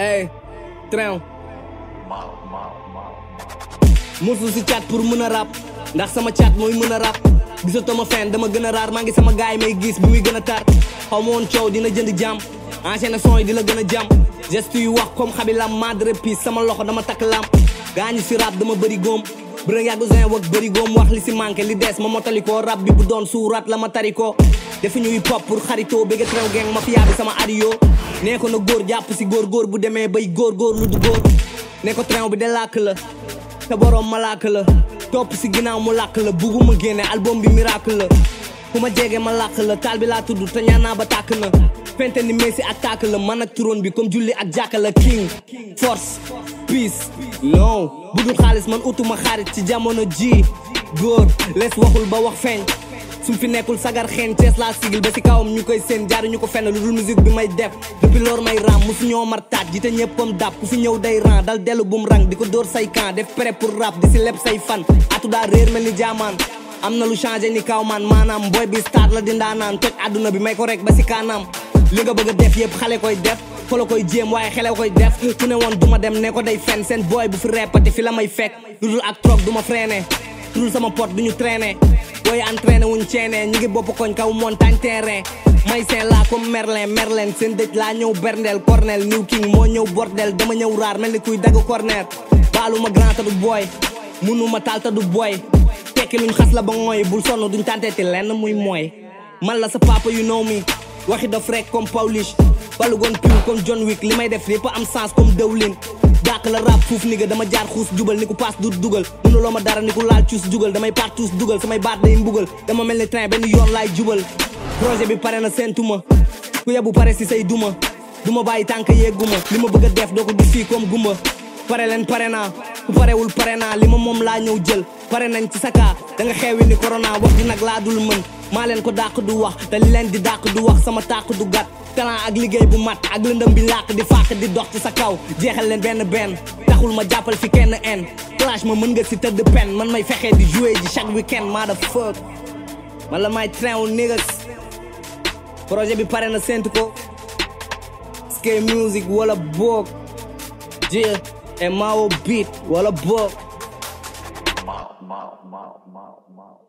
ey train musul si cat pour mën a rap ndax sama cat mooy mën a rap gisatoo ma fen dama gën a raar maa ngi sama gaay may gis bi muy gën a tar xaw ma woon coow dina jënd jàmm enchaîné son yi di la gën a jàmm geste yu wax comme xabi lam madre piece sama loxo dama takk lam gaañu si rap dama bëri góom bërë yàggu zin wak bëri góom wax li si manqué li des ma motali ko rap bi bu doon suuraat la ma tari ko defu ñuy pop pour xaritoo bëgg traw gang mafia bi sama adiyo nee ko na góor jàpp si góor góor bu demee bay góor góor lu du góor nee ko train bi de làkk la te boroom malaaka la topp si ginnaaw mu làkk la bugguma génne album bi miracle la fu ma jege ma làkk la taal bi laa tudd te ñaan naa ba tàkk na fente ni Messi ak tàkk la man ak turon bi comme julli ak jàkka la king force peace non bu dul xaalis man utuma xaarit ci jamono ji góor lees waxul ba wax feeñ sum fi nekkul sagar xeen Cees laa sigil ba si kawam ñu koy seen jaaru ñu ko fenn lu dul musique bi may def depuis loor may ram musu ñoo mar taat ji te ñëppam dab ku fi ñëw day ran dal dellu bum rang di ko dóor say camp def prêt pour rap di si leb say fan atu daa réer mel ni jaamaan am na lu changé ni kaw man maanaam boy bi star la di ndaanaan toj àdduna bi may ko rek ba si kanam li nga bëgg a def yëpp xale koy def fa la koy jéem waaye xele koy def ku ne woon duma dem ne ko day fen seen boy bu fi repati fi la may fekk lu dul ak trop duma freiné dul sama pot duñu traîné booy entraîné wuñ ceene ñi ngi bopp koñ kaw montagne terrain may seen laa comme merlin merlin seen dëj laa ñëw berndeel cornel new king moo ñëw bordel dama ñëw raar mel ni kuy dagg corner baalu ma grand ta du booy munu ma taal ta du booy tekki luñ xas la ba ngooy bul sonn duñ tànteeti lenn muy mooy man la sa papa you know me waxi dof rek comme Paulish balu gon piw comme John Wick li may def lépp am sens comme dëwlin dàq la rap fuuf ni nga dama jaar xuus jubal ni ku paas du dugal mënuloo ma dara ni ku laal cuus jugal damay partuus dugal samay baat day mbugal dama mel ni train benn yoon laay jubal projet bi pare na seentuma ku yebu pare si say duma duma bàyyi tànk yegguma li ma bëgg a def doo ko gis fii comme gumba pare leen pare naa ku parewul pare naa li ma moom laa ñëw jël pare nañ ci saka da nga xeewi ni corona wax di nag laa dul mën maa leen ko dàq du wax te li leen di dàq du wax sama tàq du gàtt talent ak liggéey bu mat ak lëndëm bi làq di fàq di dox ci sa kaw jeexal leen benn benn taxul ma jàppal fi kenn en clash ma mën nga si tëdd pen man may fexee di jouer ji chaque weekend maa da fuck man la may train wu niggas projet bi pare na séntu ko skate music wala boog jël et Mao beat wala boog Mao, Mao, Mao, Mao, Mao.